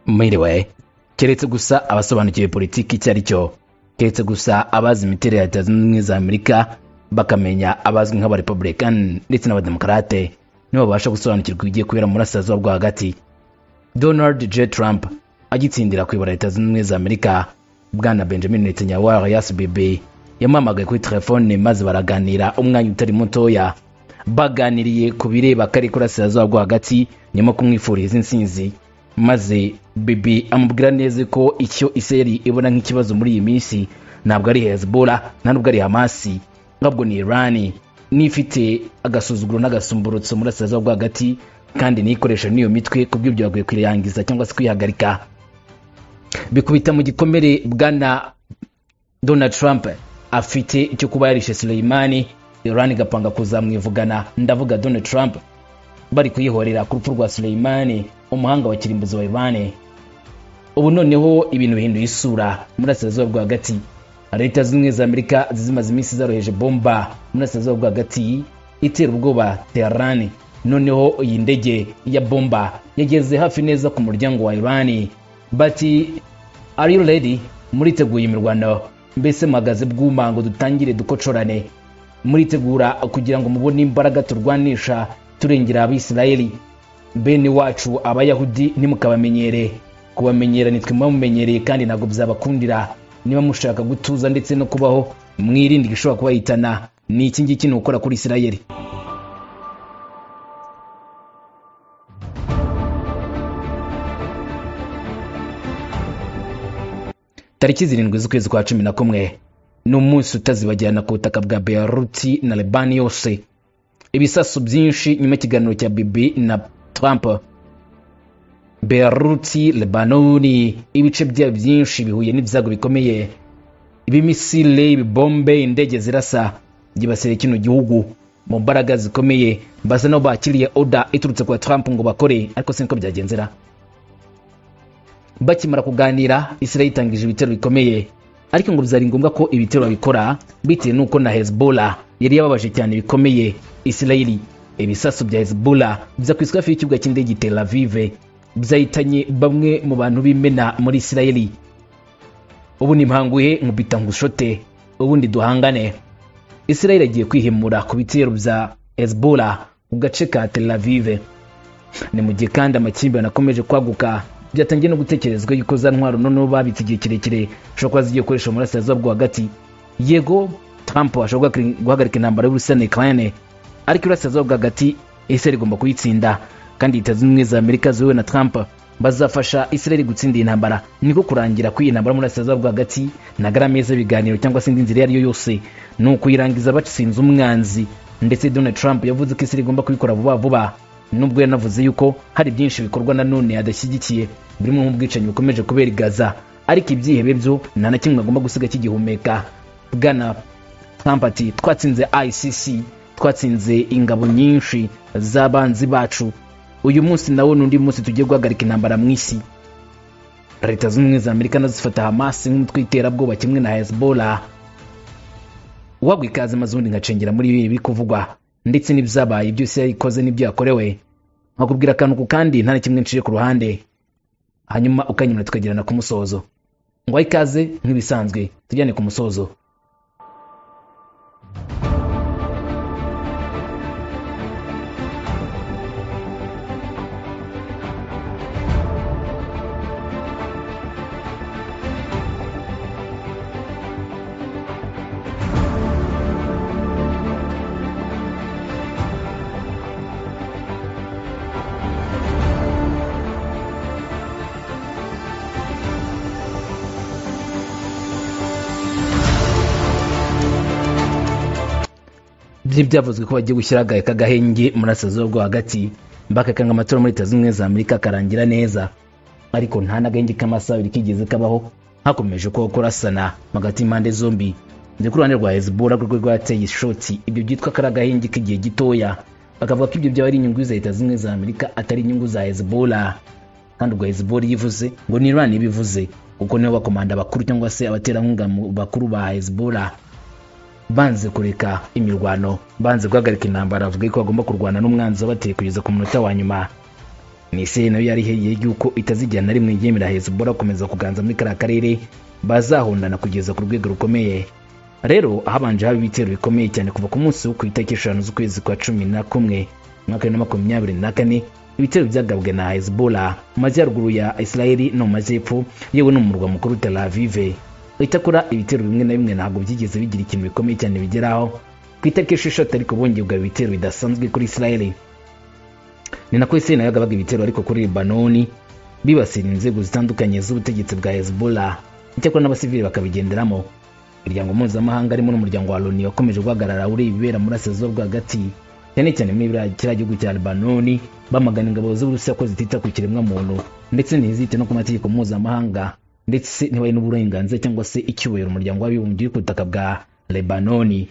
mwiriwe keretse gusa abasobanukiwe politiki icyo ari cyo keretse gusa abazi imiterere ya leta zunze ubumwe za amerika bakamenya abazwi nk'abarepublican ndetse n'abademokarate nibo babasha gusobanukirwa ibigiye kubera mu burasirazuba bwo hagati donald j trump agitsindira kuyobora leta zunze ubumwe za amerika bwana benjamin netanyahu rsbb yamuhamagaye kuri telefone maze baraganira umwanya utari mutoya baganiriye ku bireba kari kurasirazuba rwo hagati nyuma kumwifuriza insinzi maze bibi amubwira neza ko icyo iseri ibona nk'ikibazo muri iyi minsi ntabwo ari hezbollah nta nubwo ari hamasi ahubwo ni irani n'ifite agasuzuguro n'agasumburutso muri asirazuba rwo hagati kandi n'ikoresha n'iyo mitwe ku bw'ibyo bakwiye kuyirangiza cyangwa se kwihagarika bikubita mu gikomere bwana donald trump afite icyo kuba yarishe suleimani irani igapanga kuzamwivugana ndavuga donald trump bari kuyihorera ku rupfu rwa suleimani umuhanga wa kirimbuzi wa irani ubu noneho ibintu bihinduye isura murasirazuba bwo hagati leta zunze ubumwe za amerika zimaze iminsi zaroheje bomba murasirazuba bwo hagati itera ubwoba teherani noneho iyi ndege ya bomba yageze hafi neza ku muryango wa irani bati ari redi muriteguye imirwano mbese muhagaze bw'umango dutangire dukocorane muritegura kugira ngo mubone imbaraga turwanisha turengera abisirayeli bene wacu abayahudi ntimukabamenyere kubamenyera nitwe mumenyereye kandi ntabwo byabakundira niba mushaka gutuza ndetse no kubaho mwirinde igishobora kubahitana ni iki ngiki ni ukora kuri isirayeli tariki zirindwi z'ukwezi kwa cumi na kumwe ni umunsi utazibagirana ku butaka bwa beyaruti na lebani yose ibisasu byinshi nyuma y'ikiganiro cya bibi na trump beyaruti lebanoni ibice byayo byinshi bihuye n'ibyago bikomeye ibimisile ibibombe indege zirasa byibasire kino gihugu mu mbaraga zikomeye basa nabo bakiriye oda iturutse kwa trump ngo bakore ariko siniko byagenzera bakimara kuganira isirayeli itangije ibitero bikomeye ariko ngo byari ngombwa ko ibitero babikora bitewe n'uko na hezbollah yari yababaje cyane bikomeye isirayeli ibisasu bya hezbollah biza ku hafi y'ikibuga cy'indege tel aviv byahitanye bamwe mu bantu b'imena muri isirayeli ubu nimpanguye nkubita ngushote ubundi duhangane isirayeli agiye kwihimura ku bitero bya hezbollah mu gace ka tel aviv ni mu gihe kandi amakimbirane akomeje kwaguka byatangiye no gutekerezwa yuko za ntwaro noneho babitse igihe kirekire ushobora kuba zigiye gukoresha mu burasirazuba bwo hagati yego trump ashobora guhagarika intambara y'urusi na ukraine ariko iburasirazuba bwo hagati israel igomba kuyitsinda kandi leta zunze ubumwe za amerika ziwe na trump bazafasha israel gutsinda iyi ntambara niko kurangira kw'iyi ntambara muri burasirazuba bwo hagati ntago ari ameza y'ibiganiro cyangwa se indi nzira iyo ari yo yose ni ukuyirangiza batsinze umwanzi ndetse donald trump yavuze ko israel igomba kubikora vuba vuba nubwo yanavuze yuko hari byinshi bikorwa na none adashyigikiye burimo nk'ubwicanyi bukomeje kubera igaza ariko ibyihebe byo nta na kimwe agomba gusiga kigihumeka bwana trump ati twatsinze icc twatsinze ingabo nyinshi z'abanzi bacu uyu munsi nawo ni undi munsi tugiye guhagarika intambara mu isi leta zunze ubumwe za amerika nazo zifata hamasi nk'umutwe w'iterabwoba kimwe na hezbollah wagwa ikaze maze ubundi ngacengera muri ibi biri kuvugwa ndetse n'ibyabaye byose yarikoze n'ibyo yakorewe nkakubwira akantu ku kandi nta na kimwe nciye ku ruhande hanyuma ukanyura tukagerana ku musozo ngo ikaze nk'ibisanzwe tujyane ku musozo byari byavuzwe ko bagiye gushyira aka gahenge murasirazuba rwo hagati bakakanga amatora muri leta zunze ubumwe za amerika akarangira neza ariko nta n'agahenge k'amasaha abiri kigeze kabaho hakomeje kubaho kurasana hagati y'impande zombi ndetse ku ruhande rwa hezbollah rwo rwateye ishoti ibyo byitwa ko ari agahenge k'igihe gitoya bakavuga ko ibyo byaba ari inyungu za leta zunze za amerika atari inyungu za hezbollah kandi ubwo hezbollah iyo ivuze ngo ni irani ibivuze kuko nibo bakomanda bakuru cyangwa se abaterankunga bakuru ba hezbollah banze kureka imirwano banze guhagarika intambara bavuga ko bagomba kurwana n'umwanzi wabateye kugeza ku munota wa nyuma misiri nayo yari iheriye yuko itazigera na rimwe yemera hezbollah gukomeza kuganza muri kariya karere bazahundana kugeza ku rwego rukomeye rero habanje haba ibitero bikomeye cyane kuva ku munsi wo ku itariki eshanu z'ukwezi kwa cumi na kumwe umwaka bibiri na makumyabiri na kane ibitero byagabwe na hezbollah mu majyaruguru ya israeli no mu majyepfo yewe no mu murwa mukuru tel avive itakora ibitero bimwe na bimwe ntabwo byigeze bigira ikintu bikomeye cyane bigeraho ku itariki esheshatu ariko bongerwa ibitero bidasanzwe kuri israeli ni nako israeli nayo yagabaga ibitero ariko kuri libanoni bibasira inzego zitandukanye z'ubutegetsi bwa hezbollah icyakora n'abasivili bakabigenderamo imiryango mpuzamahanga arimo n'umuryango wa loni wakomeje guhagarara ureba ibibera muri asezo rwagati cyane cyane muri kiriya gihugu cya libanoni bamagana ingabo z'uburusiya ko zitita ku kiremwamuntu ndetse ntizite no ku mategeko mpuzamahanga ndetse ntibahe n'uburenganzira cyangwa se icyubahiro umuryango w'abibumbye uri ku butaka bwa lebanoni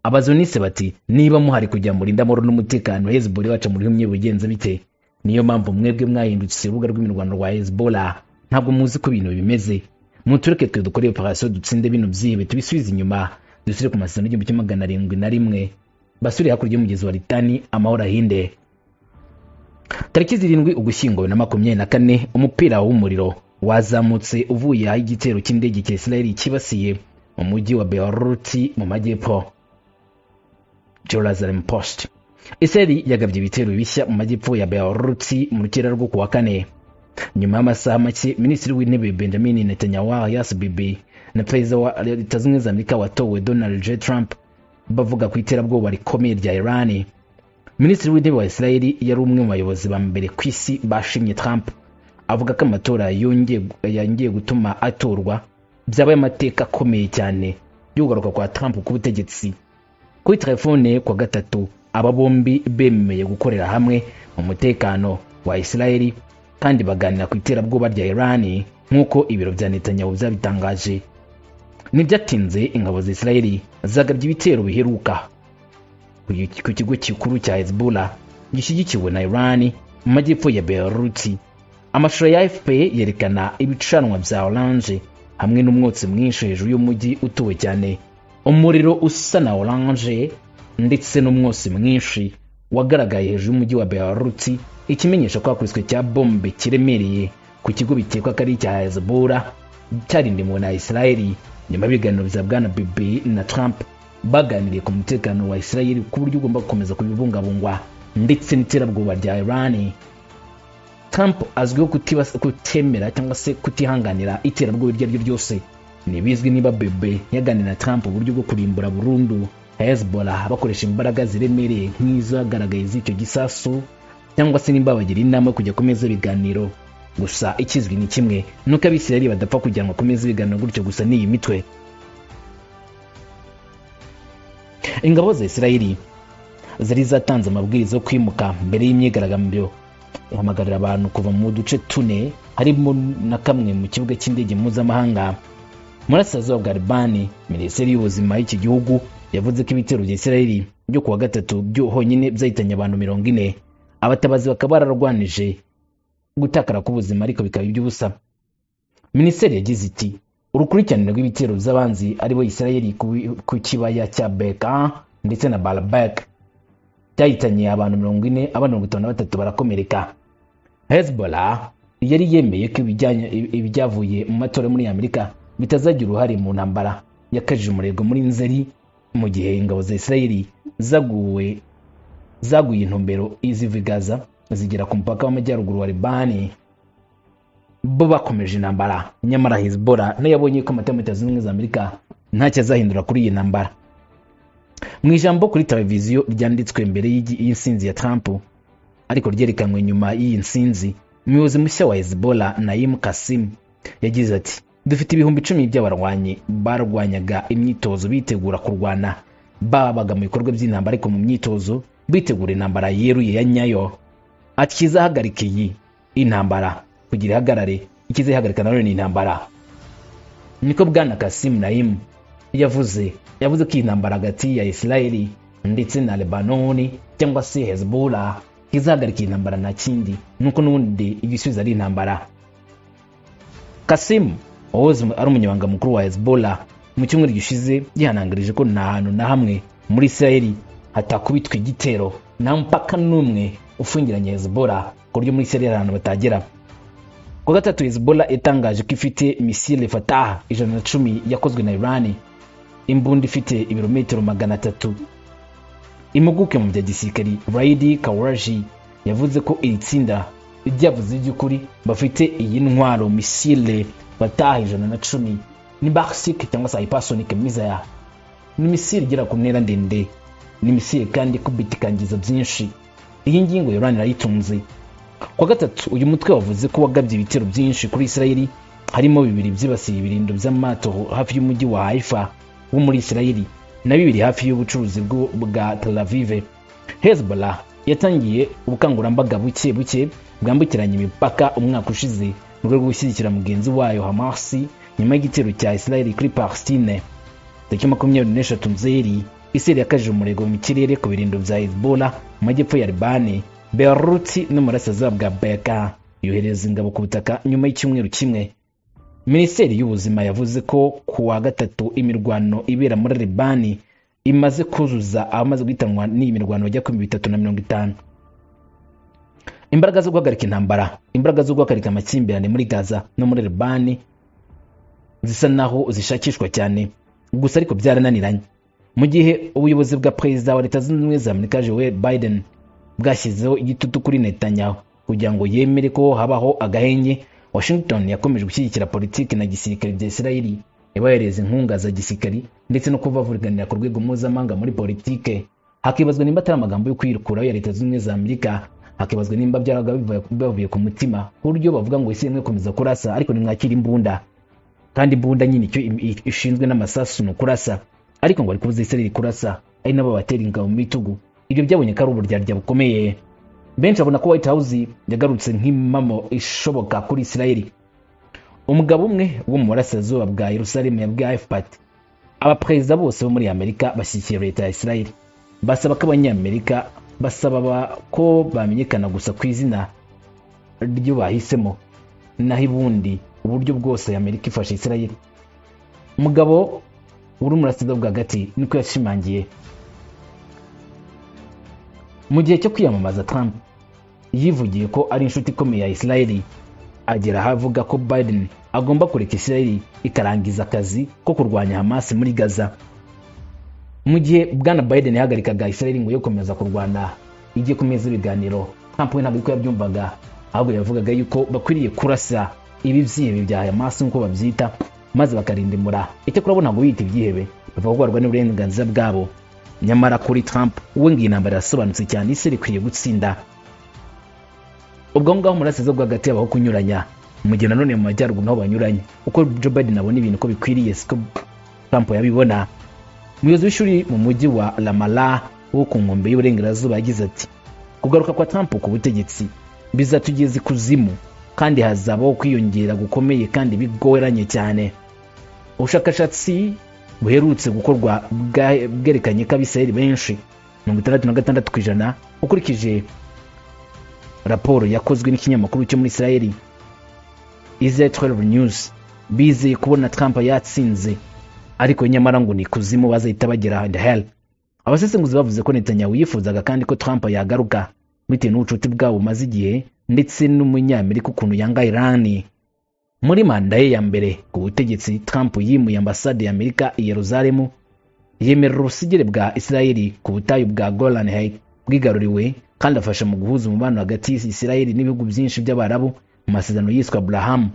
abazonise bati niba muhari kugira muri ndamoro n'umutekano hezbollah baca muri humye bugenze bite niyo mpamvu mwebwe mwahindutse urubuga rw'imirwano rwa hezbollah ntabwo muzi ko ibintu bimeze mutureke twe dukore operasiyo dutsinde bino byibe tubisubize inyuma dusubire ku masezerano y'igihumbi kimwe magana arindwi na rimwe basure hakurya y'umugezi wa litani amahoro ahinde tariki zirindwi ugushyingo bibiri na makumyabiri na kane umupira w'umuriro wazamutse uvuye aho igitero cy'indege cya israeli cyibasiye mu mujyi wa beruti mu majyepfo jerusalem post israeli yagabye ibitero bishya mu majyepfo ya beruti mu rukera rwo kuwa kane nyuma y'amasaha make minisitiri w'intebe benjamin netanyahu yasbibi na perezida wa leta zunze ubumwe za amerika watowe donald j trump bavuga ku iterabwoba rikomeye rya irani minisitiri w'intebe wa israeli yari umwe mu bayobozi ba mbere ku isi bashimye trump avuga ko amatora yongeye gutuma atorwa byabaye amateka akomeye cyane y'ugaruka kwa trump ku butegetsi kuri telefone kwa gatatu aba bombi bemeye gukorera hamwe mu mutekano wa israeli kandi baganira ku iterabwoba rya irani nk'uko ibiro bya netanyahu byabitangaje ntibyatinze ingabo za israeli zagabye ibitero biheruka ku kigo gikuru cya hezbollah gishyigikiwe na irani mu majyepfo ya beruti amashusho ya fp yerekana ibicanwa bya oranje hamwe n'umwotsi mwinshi hejuru y'umujyi utuwe cyane umuriro usa na oranje ndetse n'umwotsi mwinshi wagaragaye hejuru y'umujyi wa beruti ikimenyesha ko hakubiswe cya bombe kiremereye ku kigo bikekwa ko ari icya hezbollah cyarindimwe na israeli nyuma y'ibiganiro bya bwana bibi na trump baganiriye ku mutekano wa israeli ku buryo ugomba gukomeza kubibungabungwa ndetse n'iterabwoba rya irani trump azwiho kutemera cyangwa se kutihanganira iterabwoba iryo ari ryo ryose ntibizwi niba bebe yaganira na trump uburyo bwo kurimbura burundu hezbollah bakoresha imbaraga ziremereye nk'izagaragaye z'icyo gisasu cyangwa se nimba bagira inama yo kujya kumeza ibiganiro gusa ikizwi ni kimwe nuko abisirayeli badapfa kujyanwa ku meza ibiganiro gutyo gusa n'iyi mitwe ingabo za isirayeli zari zatanze amabwiriza yo kwimuka mbere y'imyigaragambyo ihamagarira abantu kuva mu duce tune harimo na kamwe mu kibuga cy'indege mpuzamahanga murasirazuba bwa libani minisiteri y'ubuzima y'iki gihugu yavuze ko ibitero bya isirayeli byo kuwa gatatu byo honyine byahitanye abantu mirongo ine abatabazi bakaba bararwanije gutakara k'ubuzima ariko bikaba iby'ubusa minisiteri yagize iti urukurikirane rw'ibitero by'abanzi aribo isirayeli ku kibaya cya beka ndetse na barabeka byahitanye abantu mirongo ine abandi mirongo itanu na batatu barakomereka hezbollah yari yemeye ko ibyavuye mu matora muri amerika bitazagira uruhare mu ntambara yakajije umurego muri nzeri mu gihe ingabo za isirayeli zaguwe zaguye intumbero iziva gaza zigera ku mupaka w'amajyaruguru wa libani bo bakomeje intambara nyamara hezbollah nayo yabonye ko amata leta zunze ubumwe za amerika ntacyo azahindura kuri iyi ntambara mu ijambo kuri televiziyo ryanditswe mbere y'insinzi ya trump ariko ryerekanwe nyuma y'iyi nsinzi umuyobozi mushya wa hezbollah nayim kasim yagize ati dufite ibihumbi icumi by'abarwanyi barwanyaga imyitozo bitegura kurwana babaga mu bikorwa by'intambara ariko mu myitozo bitegura intambara yeruye ya nyayo ati kizahagarika iyi intambara kugira ihagarare ikizayihagarika nanone ni intambara niko bwana kasim nayim yavuze yavuze ko iyi ntambara hagati ya isirayeli ndetse na lebanoni cyangwa se hezbollah izahagarika iyi ntambara nta kindi nuko n'ubundi igisubizo ari intambara kasimu wahoze ari umunyamabanga mukuru wa hezbollah mu cyumweru gishize yihanangirije ko nta hantu na hamwe muri isirayeli hatakubitwa igitero nta mupaka n'umwe ufungiranye hezbollah buryo muri Syria hari ahantu batagera ku wa gatatu Hezbollah yatangaje ko ifite misile Fatah ijana na cumi yakozwe na Iran imbunda ifite ibirometero magana atatu impuguke mu bya gisirikari Raidi Kawaji yavuze ko iri tsinda ryavuze iby'ukuri bafite iyi ntwaro misile Fatah ijana na cumi ni Barsik cyangwa se hypersonic missile ni misile igera ku ntera ndende ni misile kandi ikubitikangiza byinshi iyi ngingo Iran irayitunze kwa gatatu uyu mutwe wavuze ko wagabye ibitero byinshi kuri Isirayeli harimo bibiri byibasiye ibirindo by'amato hafi y'umujyi wa Haifa wo muri Isirayeli na bibiri hafi y'ubucuruzi bwo- bwa Tel Aviv Hezbollah yatangiye ubukangurambaga buke buke bwambukiranya imipaka umwaka ushize mu rwego rwo gushyigikira mugenzi wayo Hamas nyuma y'igitero cya Isirayeli kuri Palestine tariki makumyabiri n'eshatu nzeri isirayeli yakajije umurego mu kirere ku birindo bya hezbollah mu majyepfo ya libani beruti no mu burasirazuba bwa beka yohereza ingabo ku butaka nyuma y'icyumweru kimwe minisiteri y'ubuzima yavuze ko ku wa gatatu imirwano ibera muri libani imaze kuzuza abamaze guhitanwa n'iyi mirwano bajya kuri bitatu na mirongo itanu imbaraga zo guhagarika intambara imbaraga zo guhagarika amakimbirane muri gaza no muri libani zisa naho zishakishwa cyane gusa ariko byarananiranye mu gihe ubuyobozi bwa perezida wa leta zunze ubumwe za amerika joel biden bwashyizeho igitutu kuri netanyahu kugira ngo yemere ko habaho agahenye washington yakomeje gushyigikira politiki na gisirikare bya isirayeli ibahereza inkunga za gisirikari ndetse no kubavuriganira ku rwego mpuzamahanga muri politike hakibazwa nimba atari amagambo yo kwirukuraho ya leta zunze ubumwe za amerika hakibazwa nimba byaraga bivuye- bivuye ku mutima ku buryo bavuga ngo isi imwe komeza kurasa ariko nimwakira imbunda kandi imbunda nyine icyo im- i- ishinzwe n'amasasu ni ukurasa ariko ngo bari kubuza Israel kurasa ari nabo batera ingabo mu bitugu ibyo byabonye ko ari uburyarya bukomeye benshi babona ko White House yagarutse nk'impamo ishoboka kuri Israel umugabo umwe wo mu burasirazuba bwa Yerusalemu yabwiye AFPAT abaperezida bose bo muri Amerika bashyigikiye leta ya Israel basaba ko abanyamerika basaba ba- ko bamenyekana gusa ku izina ryo bahisemo naho ubundi uburyo bwose amerika ifashe isirayeli umugabo uri umurasirwa bwa hagati niko yashimangiye mu gihe cyo kwiyamamaza trump yivugiye ko ari inshuti ikomeye ya isirayeli agera aho avuga ko biden agomba kureka isirayeli ikarangiza akazi ko kurwanya hamas muri gaza mu gihe bwana biden yahagarikaga israel ngo yo gukomeza kurwana igiye ku meza ibiganiro trump we ntabwo ariko yabyumvaga ahubwo yavugaga yuko bakwiriye kurasa ibibyihebe bya hamas nk'uko babyita maze bakarindimura icyo kurabona ntabwo biyita ibyihebe bavuga ko barwanya uburenganzira bwabo nyamara kuri trump we ngo iyi ntambara irasobanutse cyane isi ikwiye gutsinda ubwo ngaho umurasiriza bwo hagati habaho kunyuranya mu gihe nanone mu majyaruguru naho banyuranye uko joe biden abona ibintu ko bikwiriye siko trump yabibona umuyobozi w'ishuri mu mujyi wa ramala wo ku nkombe y'uburengerazuba yagize ati kugaruka kwa trump ku butegetsi bizatugeza ikuzimu kandi hazabaho kwiyongera gukomeye kandi bigoranye cyane ubushakashatsi buherutse gukorwa bwa- bwerekanye ko abisirayeli benshi mirongo itandatu na gatandatu ku ijana ukurikije raporo yakozwe n'ikinyamakuru cyo muri isirayeli Israel 12 News bizeye kubona Trump yatsinze ariko nyamara ngo ni kuzimu bazahita bagera the hell abasesenguzi bavuze ko Netanyahu yifuzaga kandi ko Trump yagaruka bitewe n'ubucuti bwabo bumaze igihe ndetse n'umunyamerika ukuntu yanga Iran muri manda ye ya mbere ku butegetsi Trump yimuye ambasade ya Amerika i Yerusalemu yemerera ubusugire bwa Israeli ku butayu bwa Golan Heights bwigaruriwe kandi afasha mu guhuza umubano hagati y'Isirayeli n'ibihugu byinshi by'Abarabu mu masezerano yiswe Abraham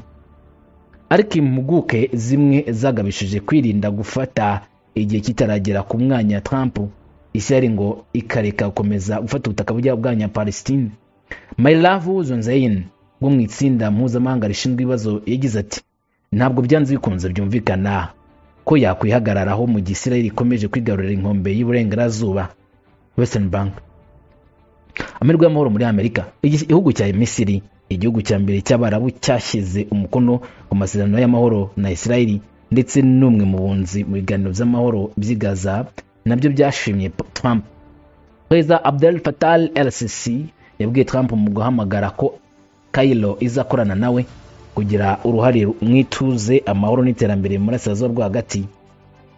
ariko impuguke zimwe zagabishije kwirinda gufata igihe kitaragera ku mwanya Trump Israel ngo ikareka gukomeza gufata ubutaka bujya bwanya Palestine Maylavu Zonzain wo mu itsinda mpuzamahanga rishinzwe ibibazo yagize ati ntabwo byanze bikunze byumvikana ko yakwihagararaho mu gihe Israel ikomeje kwigarurira inkombe y'uburengerazuba Western Bank amahirwe y'amahoro muri amerika Igi- igihugu cya misiri igihugu cya mbere cy'abarabu cyashyize umukono ku masezerano y'amahoro na isirayeli ndetse n'umwe mu bunzi mu biganiro by'amahoro by'i gaza nabyo byashimye P- trump perezida abdel fatal el sisi yabwiye trump mu guhamagara ko kayiro izakorana nawe kugira uruhare mu ituze amahoro n'iterambere mu burasirazuba bwo hagati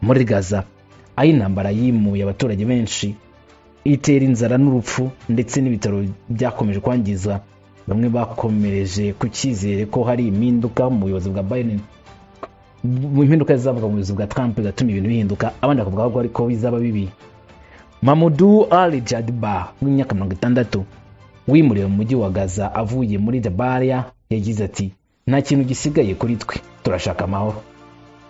muri gaza aho intambara yimuye abaturage benshi itera inzara n'urupfu ndetse n'ibitaro byakomeje kwangiza bamwe bakomereje ku cyizere ko hari impinduka mu buyobozi bwa Biden mu impinduka zizavuga mu buyobozi bwa Trump bigatuma ibintu bihinduka abandi bakavuga ko ariko bizaba bibi Mamudu Ali Jadba w'imyaka mirongo itandatu wimuriwe mu mujyi wa Gaza avuye muri Jabalia yagize ati nta kintu gisigaye kuri twe turashaka amahoro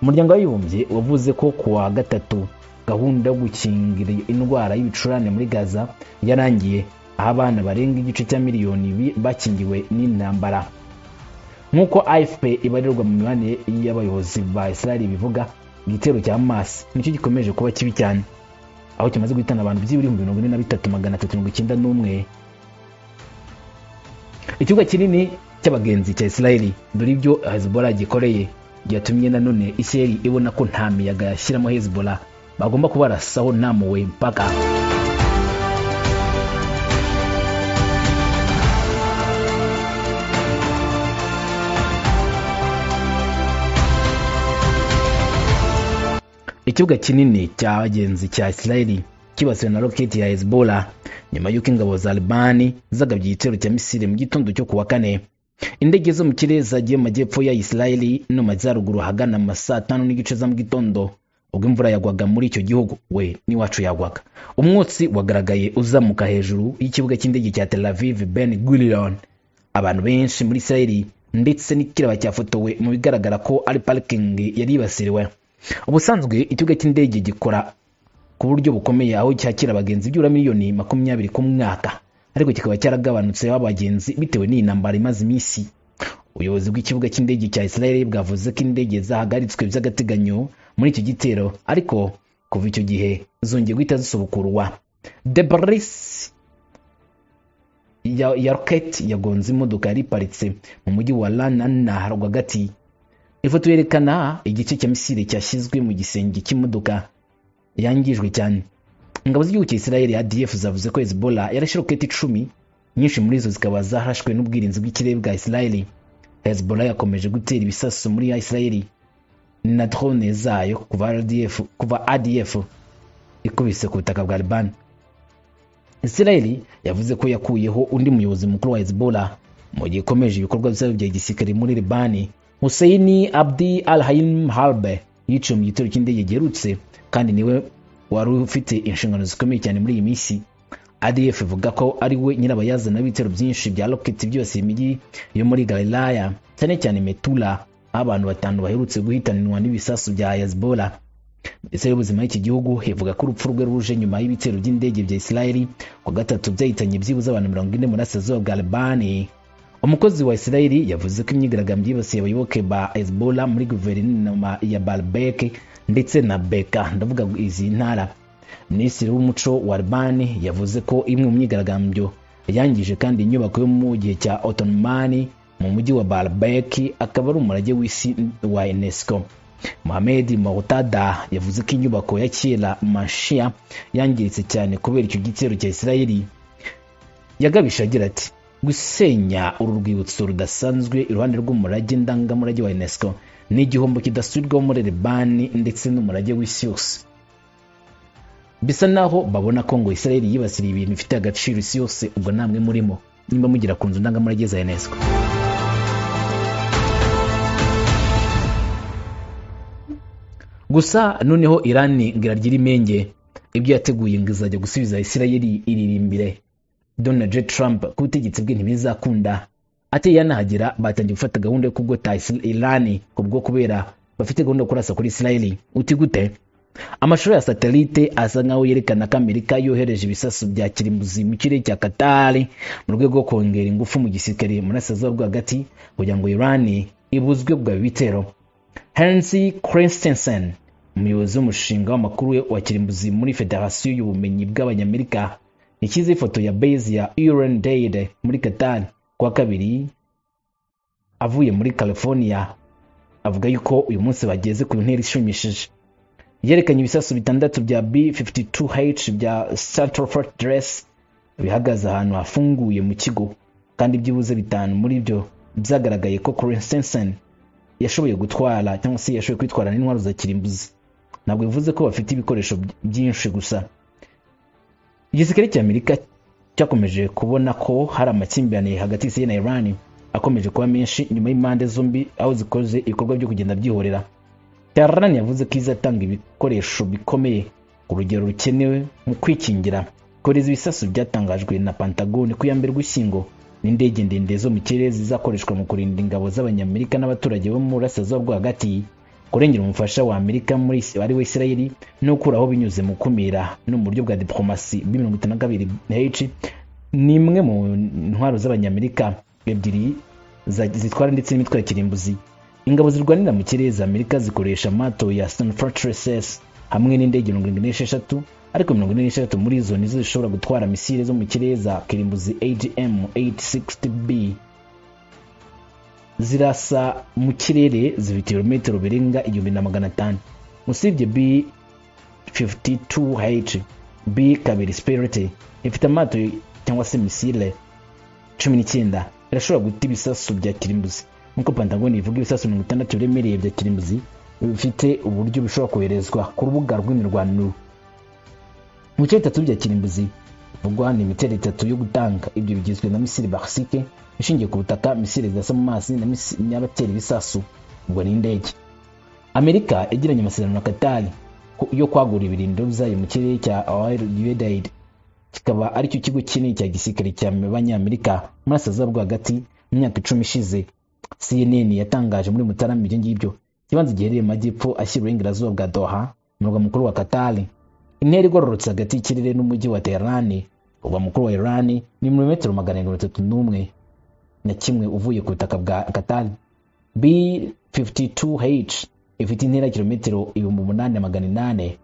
umuryango w'abibumbye wavuze ko ku wa gatatu gahunda yo gukingira indwara y'ibicurane muri gaza yarangiye aho abana barenga igice cya miliyoni bi- bakingiwe n'intambara nk'uko afp ibarirwa mu mibanire y'abayobozi ba israel bivuga igitero cya hamas nicyo gikomeje kuba kibi cyane aho kimaze guhitana abantu by'ibihumbi mirongo ine na bitatu magana atatu mirongo icyenda n'umwe ikibuga kinini cy'abagenzi cya israel dore ibyo hezbollah gikoreye byatumye nanone israel ibona ko nta miyaga yashyiramo hezbollah bagomba kubarasaho nta muwe mpaka ikibuga kinini cy'abagenzi cya israeli kibasiwe na roketi ya hezbollah nyuma y'uko ingabo za albani zagabye igitero cya misiri mu gitondo cyo ku wa kane indege zo mu kirere zagiye mu majyepfo ya israeli no mu majyaruguru ahagana mu ma saa tanu n'igice za mu gitondo ubwo imvura yagwaga muri icyo gihugu we n'iwacu yagwaga umwotsi wagaragaye uzamuka hejuru y'ikibuga cy'indege cya tel aviv ben gurion abantu benshi muri israeli ndetse n'ikiraba cyafotowe mu bigaragara ko ari parikingi yari yibasiriwe ubusanzwe ikibuga cy'indege gikora ku buryo bukomeye aho cyakira abagenzi byura miliyoni makumyabiri ku mwaka ariko kikaba cyaragabanutseho abagenzi bitewe n'iyi ntambara imaze iminsi ubuyobozi bw'ikibuga cy'indege cya israel bwavuze ko indege zahagaritswe by'agateganyo muri icyo gitero ariko kuva icyo gihe zongeye guhita zisubukurwa debris ya, ya roketi yagonze imodoka yari iparitse mu mujyi wa lanana rwagati ifoto yerekana igice cya misiri cyashyizwe mu gisenge cy'imodoka yangijwe cyane ingabo z'igihugu cya israel adf zavuze ko hezbollah yarashe roketi icumi nyinshi muri zo zikaba zarashwe n'ubwirinzi bw'ikirere bwa israel hezbollah yakomeje gutera ibisasu muri israel na drone zayo kuva RDF, kuva adf ikubise ku butaka bwa liban israel yavuze ko yakuyeho undi muyobozi mukuru wa hezbollah mu gihe ikomeje ibikorwa byayo bya gisirikare muri libani hussein abdi al haim harbe yiciwe mu gitero cy'indege giherutse kandi niwe wari ufite inshingano zikomeye cyane muri iyi minsi adf ivuga ko ari we nyirabayazana w'ibitero byinshi bya roketi byose imijyi yo muri galilaya cyane cyane metula aho abantu batanu baherutse guhitanwa n'ibisasu bya hezbollah minisiteri y'ubuzima y'iki gihugu ivuga ko urupfu rwe ruje nyuma y'ibitero by'indege bya israeli ku wa gatatu byahitanye byibuze abantu mirongo ine mu burasirazuba bwa albani umukozi wa israeli yavuze ko imyigaragambyo yibasiye abayoboke ba hezbollah muri guverinoma ya balbeke ndetse na beka ndavuga izi ntara minisitiri w'umuco wa albani yavuze ko imwe mu myigaragambyo yangije kandi inyubako yo mu gihe cya otomani mu mujyi wa balbeki akaba ari umurage w'isi wa unesco mohamed moutada yavuze ko inyubako ya kera mashia yangiritse cyane kubera icyo gitero cya israeli yagabisha agira ati gusenya uru rwibutso rudasanzwe iruhande rw'umurage ndangamurage wa unesco ni igihombo kidasubirwaho muri libani ndetse n'umurage w'isi yose bisa naho babona ko ngo israel yibasiriye ibintu bifite agaciro isi yose ubwo namwe murimo nimba mugira ku nzu ndangamurage za unesco gusa noneho irani ngo iragira imenge ibyo yateguye ngo izajya gusubiza israel iririmbire donald j trump ku butegetsi bwe ntibizakunda ate yanahagira batangiye gufata gahunda yo kugota Isra- irani ku bwo kubera bafite gahunda yo kurasa kuri israel uti gute amashusho ya satelite asa nkaho yerekana ko amerika yohereje ibisasu bya kirimbuzi mu kirere cya katari mu rwego rwo kongera ingufu mu gisirikare mu burasirazuba bwo hagati kugira ngo irani ibuzwe bwa bitero hensi christensen umuyobozi w'umushinga w'amakuru wa kirimbuzi muri federasiyo y'ubumenyi bw'abanyamerika yashyize ifoto ya base ya iran dade muri katari kuwa kabiri avuye muri california avuga yuko uyu munsi bageze ku ntera ishimishije yerekanye ibisasu bitandatu bya b52h bya centralfort dress bihagaze ahantu hafunguye mu kigo kandi byibuze bitanu muri byo byagaragaye ko christensen yashoboye gutwara cyangwa se yashoboye kwitwara n'intwaro za kirimbuzi ntabwo bivuze ko bafite ibikoresho by- byinshi gusa igisirikare cy'amerika cyakomeje kubona ko hari amakimbirane hagati y'isi na iran akomeje kuba menshi nyuma y'impande zombi aho zikoze ibikorwa byo kugenda byihorera Tehran yavuze ko izatanga ibikoresho bikomeye urugero rukenewe mu kwikingira kohereza ibisasu byatangajwe na pantagone ku ya mbere ugushyingo n'indege ndende zo mu kirere zizakoreshwa mu kurinda ingabo z'abanyamerika n'abaturage bo mu burasirazuba bwo hagati kurengera umufasha wa amerika muri Is- ari we isirayeli no gukuraho binyuze mu kumira no mu buryo bwa diplomasi b mirongo itanu na kabiri h ni imwe mu ntwaro z'abanyamerika ebyiri za- zitwara ndetse n'imitwaro kirimbuzi ingabo zirwanira mu kirere za amerika zikoresha amato ya san fortresses hamwe n'indege mirongo irindwi n'esheshatu ariko mirongo ine n'esheshatu muri izo nizo zishobora gutwara misile zo mu kirere za kirimbuzi agm 860b zirasa mu kirere zifite ibirometero birenga igihumbi na magana atanu usibye b 52h b kabiri spirit ifite amato cyangwa se misile cumi n'icyenda irashobora guta ibisasu bya kirimbuzi nk'uko pantagoni ivuga ibisasu mirongo itandatu biremereye bya kirimbuzi bifite uburyo bishobora koherezwa ku rubuga rw'imirwano mu bice bitatu bya kirimbuzi bivugwa ni imiterere itatu yo gutanga ibyo bigizwe na misile barisike ishingiye ku butaka misile zidasa mu mazi na misi- n'abatera ibisasu ubwo n'indege amerika yagiranye amasezerano na katari yo kwagura ibirindiro byayo mu kirere cya usaid kikaba aricyo kigo kinini cya gisirikare cy'abanyamerika muri asaza bwo hagati mu myaka icumi ishize cnn yatangaje muri mutarama ibyo ngibyo ikibanza giherereye mu majyepfo ashyira uburengerazuba bwa doha umurwa mukuru wa katari intera igororotse hagati y'ikirere n'umujyi wa tehran umurwa mukuru wa iran ni milimetero magana mirongo itatu n'umwe na kimwe uvuye ku butaka bwa katari b52h ifite intera ya kilometero ibihumbi umunani na magana inane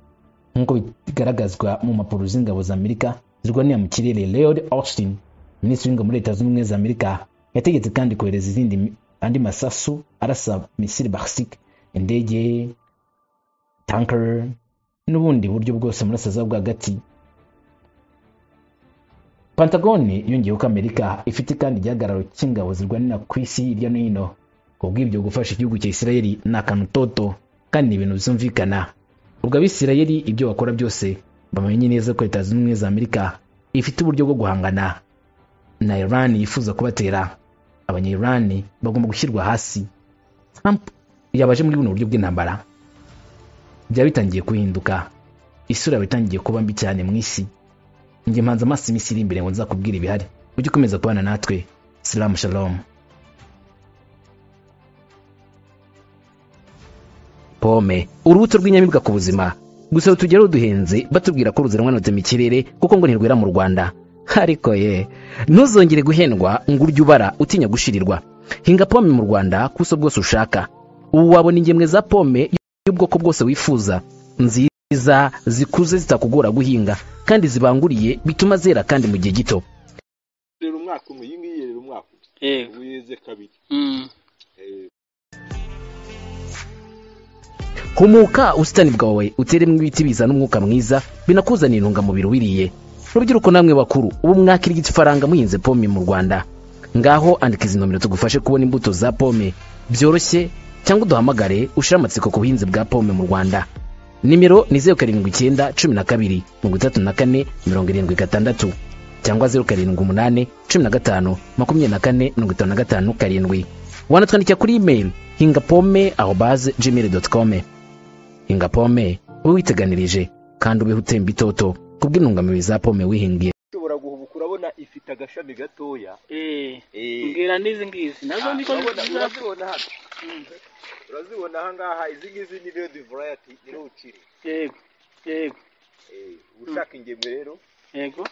nk'uko bigaragazwa mu mpapuro z'ingabo za amerika zirwanira mu kirere leod austin minisitiri w'ingabo muri leta zunze ubumwe za amerika yategetse kandi kohereza izindi andi masasu arasa misiri barisike indege tanker n'ubundi buryo bwose muri asaza bwa hagati pantagone yongeyeho ko amerika ifite kandi igihagararo cy'ingabo zirwanira ku isi hirya no hino kubw'ibyo gufasha igihugu cya isirayeli ni akantu toto kandi ni ibintu byumvikana ubwo abisirayeli ibyo bakora byose bamenye neza ko leta zunze ubumwe za amerika ifite uburyo bwo guhangana na iran yifuza kubatera abanya-iran bagomba gushyirwa hasi trump yabaje muri buno buryo bw'intambara byaba bitangiye guhinduka isura yaba itangiye kuba mbi cyane mu isi njye mpanze amaso iminsi iri imbere ngo nzakubwire ibihari ujye ukomeza kubana natwe salamu shalom pome urubuto rw'inyamibwa ku buzima gusa rutugeraho duhenze batubwira ko ruzanwa na mu kirere kuko ngo ntirwera mu rwanda ariko ye ntuzongere guhendwa ngo urye ubara utinya gushirirwa hinga pome mu rwanda ku buso bwose ushaka ubu wabona ingemwe za pome y'ubwoko bwose wifuza nziza zikuze zitakugora guhinga kandi zibanguriye bituma zera kandi mu gihe gito rero umwaka umwe iyi ngiyi rero umwaka umwe yego ubu yeze kabiri Mm. humuka ubusitani bwawe uteremo ibiti bizana umwuka mwiza binakuzanira intungamubiri wiriye rubyiruko namwe bakuru ubu mwakirya ifaranga muhinze pome mu rwanda ngaho andika izi nomero tugufashe kubona imbuto za pome byoroshye cyangwa uduhamagare ushire amatsiko ku buhinzi bwa pome mu rwanda nimero ni zeru karindwi icyenda cumi na kabiri mirongo itatu na kane mirongo irindwi gatandatu cyangwa zeru karindwi umunani cumi na gatanu makumyabiri na kane mirongo itanu na gatanu karindwi wanatwandikira kuri imeri hinga pome aho baze gmail doti kome hinga pome ube witeganirije kandi ubeho utemba itoto kubw'intungamubiri za pome wihingiye ushobora guhubuka urabona ifite agashami gatoya Eh, Eh. mbwira n'izi ngizi nazo Ah, niko urabona- ziza urazibona hano urazibona ahangaha izi ngizi ni rero divarayati ni rero ukiri yego yego Eh, uba ushaka ingemwe rero yego